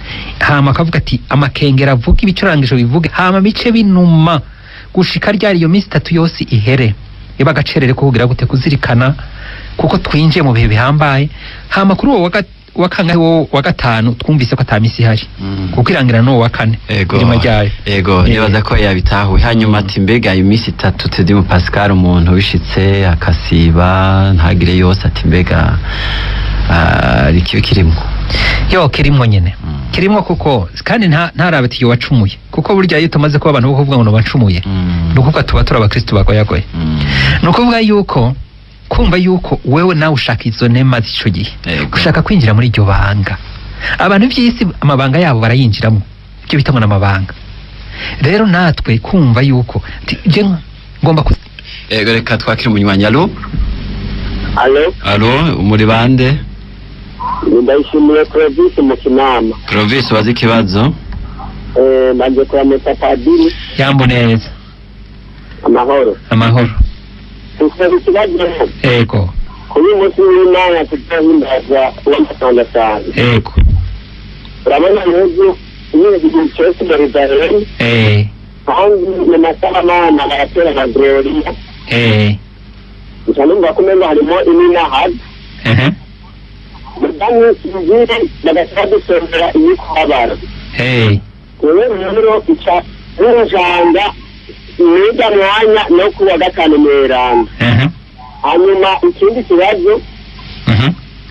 hama akavuga ati amakengera avuga ibicurangisho bivuge hama bice binuma gushika ryari iyo minsi itatu yose ihere iba agacerere ko kugira gute kuzirikana kuko twinjiye mu bihe bihambaye hama kuri uwo wa ga- wa kangahe wo wa gatanu twumvise ko ata misi ihari Mm. kuko irangira n'uwo wa kane ego irima ryayo ego Eh. nibaza ko yabitahuye hanyuma ati mbega iminsi itatu tedimu pascal umuntu wishitse akasiba ntagire yose ati mbega ah, ikibi kirimwo yo kirimwo nyene Mm. kirimwo kuko kandi nta ntarabe ati yo wacumuye kuko burya iyo tumaze kuba abantu bo kuvuga ngo bacumuye Mm. ni ukuvuga tuba turi abakristu bagoyagoye Mm. ni ukuvuga yuko kumva yuko wewe nawe ushaka izo nema z'ico gihe Ego. ushaka kwinjira muri iryo banga abantu by'isi amabanga yabo barayinjiramo ibyo bita ngo n'amabanga rero natwe kumva yuko ti- je ngomba ku ego reka twakire umunywanyi alo alo alo muri bande ndayishimiye provisi mu kinama Clovis wazi ikibazo Eh, maze kuramutsa padiri yambo neza amahoro amahoro dufite ikibazo ego kuri uyu munsi w'imana tutahimbaza uw'amasandasanda ego urabona n'ubu igihe cyose barizahera eh kandi mu masaha amana baratera amagororiya eh gusa numva ko umenga harimo iminahadi ehe mudamu ibiri bagasaba dusongera imikobara eh rero rero ica n'urujanga n'ujya mwanya no ku wa gatanu mweranda ehe hanyuma ikindi kibazo mhm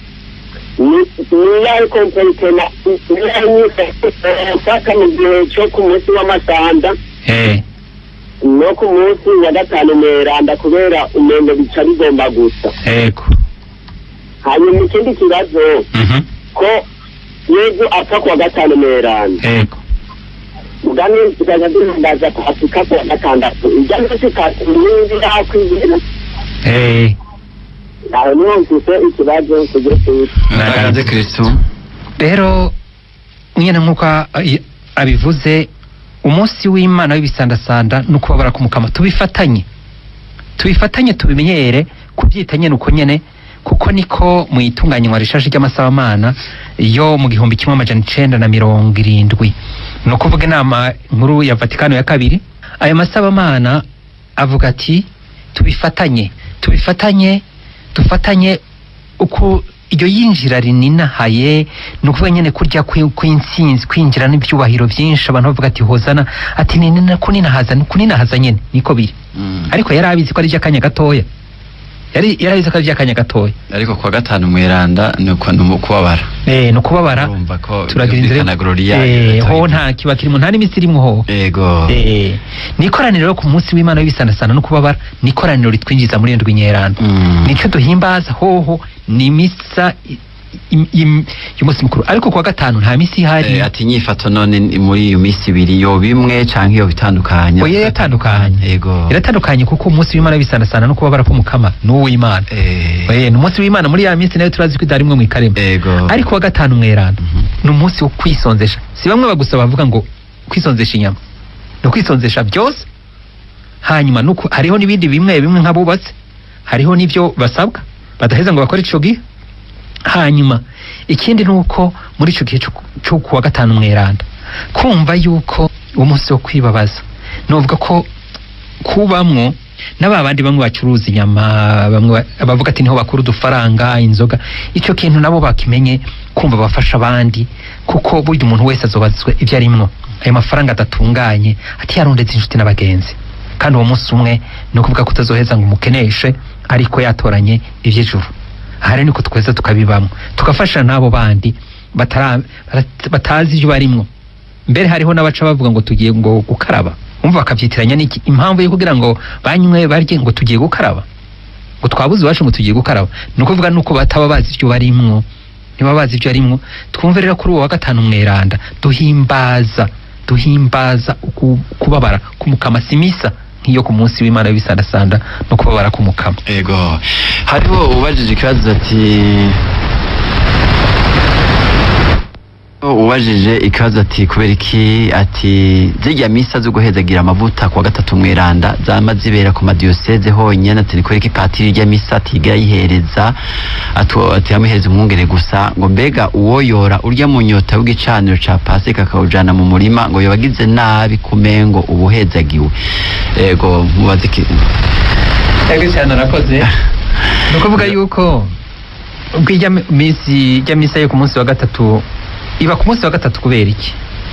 niyo ari komperitena niyo ari nyifasha mu gihe cyo ku munsi w'amasanda eh no ku munsi wa gatanu mweranda kubera umwendo bica bigomba gusa ego hanyuma ikindi kibazo mhm ko yezu apfa ku wa gatanu mweranda ego mugani tukaza duhimbaza pasika ku wa gatandatu ijya munsi katumwinzi yakwizira eh aho niho mfise ikibazo kugira tuzi nagaze kristo rero nyine nk'uko a- i- abivuze umunsi w'imana w'ibisandasanda ni ukubabara kumukama tubifatanye tubifatanye tubimenyere kubyita nyine uko nyine kuko niko mu itunganywa rishaje ry'amasahamana yo mu gihumbi kimwe amajana icenda na mirongo irindwi ni ukuvuga inama nkuru ya vatikano ya kabiri ayo masabamana avuga ati tubifatanye tubifatanye dufatanye uko iryo yinjira rininahaye ni ukuvuga nyine kurya kwi- kw'intsinzi kwinjira n'ibyubahiro byinshi abantu bavuga ati hozana ati ni nina kuninahaza ni kuninahaza nyine niko biri Mm. ariko yari abizi ko ari iby'akanya gatoya yari yari abizi ko ari iby'akanya gatoya ariko kuwa gatanu mweranda ni uko ni ukubabara eh ni ukubabara urumva ko turagira inzira byumvikana Gloria eh yataye. ho nta kiba kirimo nta n'imitsi irimo ho ego eh ni ikoraniro rero ku munsi w'imana w'ibisandasanda no kubabara ni ikoraniro ritwinjiza muri ndwi nyeranda Mm. nicyo duhimbaza hoho ni misa i- i- i- y'umunsi mukuru ariko kuwa gatanu nta misi ihari Eh, ati inyifato none ni muri iyo minsi ibiri yo bimwe canke iyo bitandukanye oya iratandukanye ego iratandukanye kuko umunsi w'imana w'ibisandasanda no kubabara k'umukama ni uw'imana Eh, Eh, ni umunsi w'imana muri ya minsi nayo turazi ko idari imwe mu ikarema ego ariko wa gatanu mweranda Mhm. ni umunsi wo kwisonzesha si bamwe bagusaba bavuga ngo kwisonzesha inyama ni ukwisonzesha byose hanyuma nuko hariho n'ibindi bimwe bimwe nk'abubatse hariho n'ibyo basabwa badaheza ngo bakore ico gihe hanyuma ikindi ni uko muri ico gihe cyo- cyo kuwa gatanu mweranda kumva yuko uwo munsi wo kwibabaza novuga ko kubamwo n'aba bandi bamwe bacuruza inyama bamwe ba- bavuga ati niho bakura udufaranga inzoga icyo kintu nabo bakimenye kumva bafasha abandi kuko burya umuntu wese azobazwe ibyo arimwo ayo mafaranga adatunganye ati yarondetse inshuti n'abagenzi kandi uwo munsi umwe ni ukuvuga ko utazoheza ngo umukeneshe ariko yatoranye iby'ijuru aha rero niko tweza tukabibamo tugafasha n'abo bandi batara- bat- batazi ibyo barimwo mbere hariho n'abaca bavuga ngo tugiye ngo gukaraba umva bakabyitiranya n'iki impamvu yo kugira ngo banywe barye ngo tugiye gukaraba ngo twabuze iwacu ngo tugiye gukaraba ni ukuvuga nuko bataba bazi ibyo barimwo niba bazi ibyo barimwo twumve rero kuri uwo wa gatanu mweranda duhimbaza duhimbaza uku- kubabara k'umukama simisa nk'iyo ku munsi w'imana w'ibisandasanda no kubabara k'umukama ego hariho ubajije ikibazo ati ubajije ikibazo ati kubera iki ati zirya misa zo guhezagira amavuta kuwa gatatu mweranda zama zibera ku madiyoseze honyine ati ni kubera iki patiri irya misa atigira yihereza atu- ati yamuhereza umwungere gusa ngo mbega uwoyora urya mu nyota w'igicaniro ca pasika akawujana mu murima ngo yobagize nabi kumengo ubuhezagiwe ego mubaze iki Ego cyane arakoze ni ukuvuga yuko ubwo ijya minsi ijya misa yo ku munsi wa gatatu iba ku munsi wa gatatu kubera iki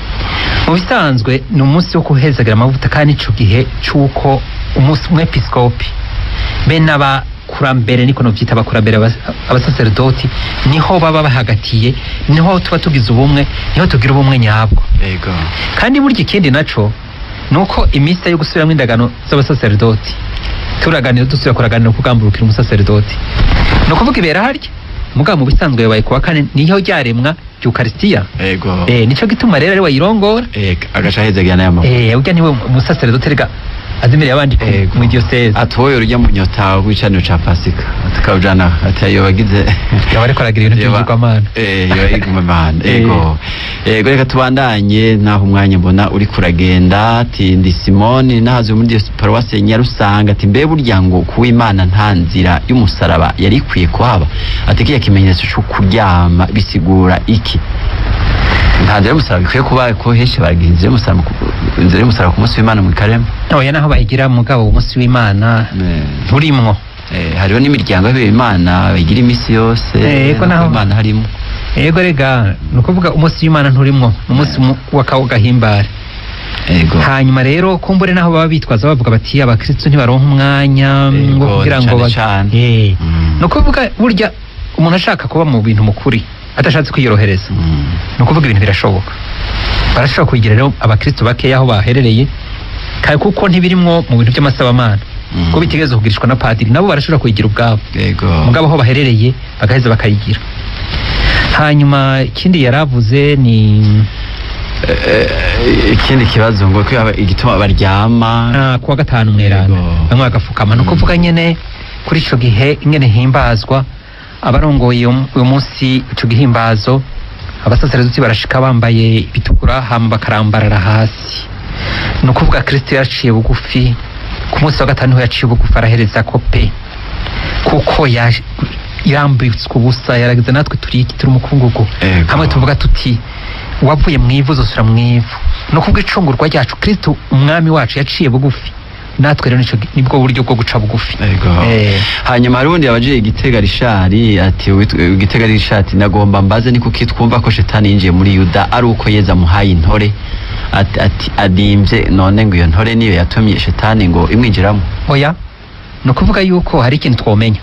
mu bisanzwe ni umunsi wo kuhezagira amavuta kandi ico gihe c'uko umunsi umwepiskopi be n'abakurambere niko novyita abakurambere aba- abasaserdoti niho baba bahagatiye niho tuba tugize ubumwe niho tugira ubumwe nyabwo ego kandi burya ikindi naco ni uko imisa yo gusubiramo indagano z'abasaserdoti turaganira dusubira kuraganira kugamburukira umusaserdoti ni ukuvuga ibera harya mugabo mu bisanzwe yabaye kuwa kane niho ryaremwa ry'ukarisitiya ego eh, nico gituma rero ari wayirongora ega agaca ahezagira n'aya mavuta eh, urya niwe umusaserdoti rega azimirira abandi ku- Ego. mu diyoseze atoye urya mu nyota w'icaniro ca pasika tukawujana ati ayo bagize yaba ariko aragira ibintu Yoba- by'ibigirwamana eh yoba igumamana Eh. ego ego reka tubandanye naho umwanya mbona uri kuragenda ati ndi simoni nahaze muri diyo paruwasi ya nyarusanga ati mbe burya ngo kuw'imana nta nzira y'umusaraba yari ikwiye kuhaba ati kiya kimenyetso cyo kuryama bisigura iki nta nzira y'umusaraba ikwiye kuba ko henshi baragira inzira y'umusaraba ku- inzira y'umusaraba ku munsi w'imana mu karema oya naho bayigira mugabo umunsi w'imana nturimwo Eh, hariho n'imiryango y'imana bagira iminsi yose Eh, ego naho- imana harimo yego rega ni ukuvuga umunsi w'imana nturimwo ni umunsi mu- w'akawo gahimbare ego hanyuma rero kumbure naho baba bitwaza bavuga bati abakristo ntibaronka umwanya Yego, ngo kugira ngo cane ba- cane. Eh. Mm. ni ukuvuga burya umuntu ashaka kuba mu bintu mukuri adashatse kwiyorohereza Mm. ni ukuvuga ibintu birashoboka barashobora kugira rero abakristo bakeya aho baherereye kandi kuko ntibirimwo mu bintu by'amasabamana Mm. ko bitegereza kugurishwa na padiri nabo barashobora kuyigira ubwabo ego mugabo aho baherereye bagaheza bakayigira hanyuma ikindi yaravuze ni Eh, ikindi kibazo ngo ko yaba- igituma baryama ah, kuwa gatanu mwerana Yego. bamwe bagapfukama ni Mm. ukuvuga nyene kuri ico gihe ingene himbazwa abarongoye uyu- uyu munsi ico gihimbazo abasaserezuti barashika bambaye ibitukura hama bakarambarara hasi ni ukuvuga kristo yaciye bugufi ku munsi wa gatanu niho yaciye bugufi arahereza ko pe kuko ya- yambitswe ubusa yaragize natwe turi iki turi umukungugu Ego. hamwe tuvuga tuti wavuye mu ivu uzosura mu ivu ni ukuvuga icungurwa ryacu kristo umwami wacu yaciye bugufi natwe rero nico nibwo buryo bwo guca bugufi ego Eh. hanyuma hari ubundi yabajiye igitega rishari ati "Wit- igitega rishari ati nagomba mbaze ni kuki twumva ko shetani yinjiye muri yuda ari uko yeza amuhaye intore ati, ati adimvye none ngo iyo ntore niyo yatumye shetani ngo imwinjiramo oya ni ukuvuga yuko hari ikintu twomenya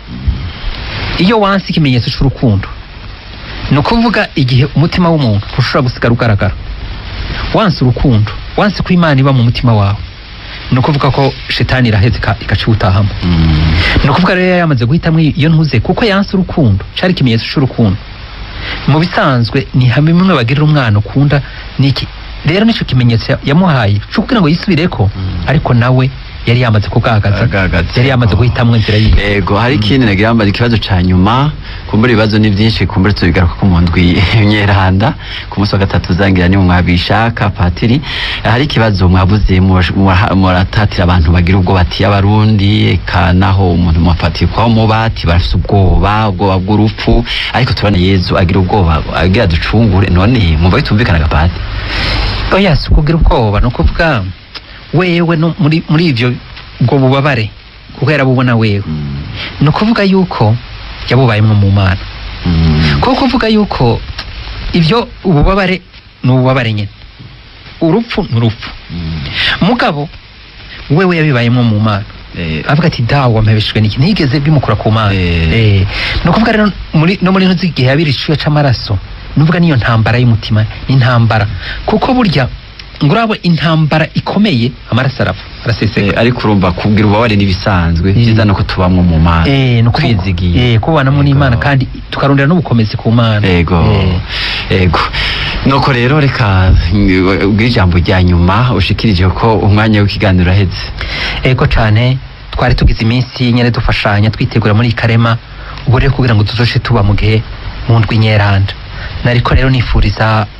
iyo wansi ikimenyetso cy'urukundo ni ukuvuga igihe umutima w'umuntu ntushobora gusigara ugaragara wansi urukundo wansi ko imana iba mu mutima wawe ni ukuvuga ko shetani iraheze ika- ikaciwutahamo Mm. ni ukuvuga rero yari yamaze guhitamo iyo ntuze kuko yanse urukundo cyari ikimenyetso cy'urukundo mu bisanzwe ni hamwe bimwe bagirira umwana ukunda niki rero nicyo kimenyetso ya- yamuhaye cyo kugira ngo yisubireko Mm. ariko nawe yari yamaze kugaragaza Agaragaza. yari yamaze guhitamo inzira yiwe ego hari ikindi nagira mbaza ikibazo ca nyuma kumbura ibibazo ni byinshi kumbura tubigaruka ku mu ndwi myeranda ku munsi wa gatatu uzangira ni mwabishaka patiri hari ikibazo mwabuze murash- mura- muratatira abantu bagira ubwoba ati abarundi eka naho umuntu mwafatiye kwa muba ati barafite ubwoba ubwoba bw'urupfu ariko turabona yezu agira ubwoba agira ducungure none mwumva bitumvikanaga pati oya si ukugira ubwoba ni ukuvuga wewe no muri muri ivyo ubwo bubabare kuko yarabubona wewe ni ukuvuga yuko yabubayemwo mu mana kuko kuvuga yuko ibyo ububabare ni ububabare nyine urupfu ni urupfu mugabo wewe yabibayemo mu mana avuga ati dawe wampebeshejwe n'iki ntigeze bimukura ku mana Eh. Eh. ni ukuvuga rero muri no muri ntuzi igihe yabira icyuya c'amaraso nuvuga niyo ntambara y'umutima ni intambara kuko burya ngo urabo intambara ikomeye amaraso arapfa araseseka ariko urumva kubwira ububabare n'ibisanzwe Eh. byiza nuko tubamwo mu mana Eh, ni ukuvuga- twizigiye eh, kubanamo n'imana Yego. kandi tukarondera n'ubukomezi ku mana ego Eh. ego nuko rero reka mm, ubwire ijambo rya nyuma ushikirije ko umwanya w'ikiganiro uraheze ego cyane twari tugize iminsi nyine dufashanya twitegura muri karema ubu rero kugira ngo tuzoce tuba mu gihe mu ndwi nyeranda nariko rero nifuriza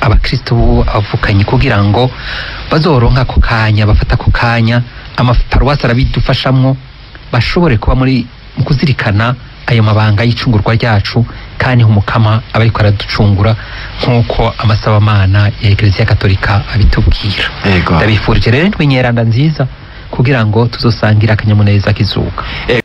abakristo b'abavukanyi kugira ngo bazoronka ako kanya bafata ako kanya amaparuwasi arabidufashamwo bashobore kuba muri mu kuzirikana ayo mabanga y'icungurwa ryacu kandi umukama aba ariko araducungura nk'uko amasabamana ya ekereziya katolika abitubwira Ego. ndabifurije rero indwi nyeranda nziza kugira ngo tuzosangira akanyamuneza k'izuka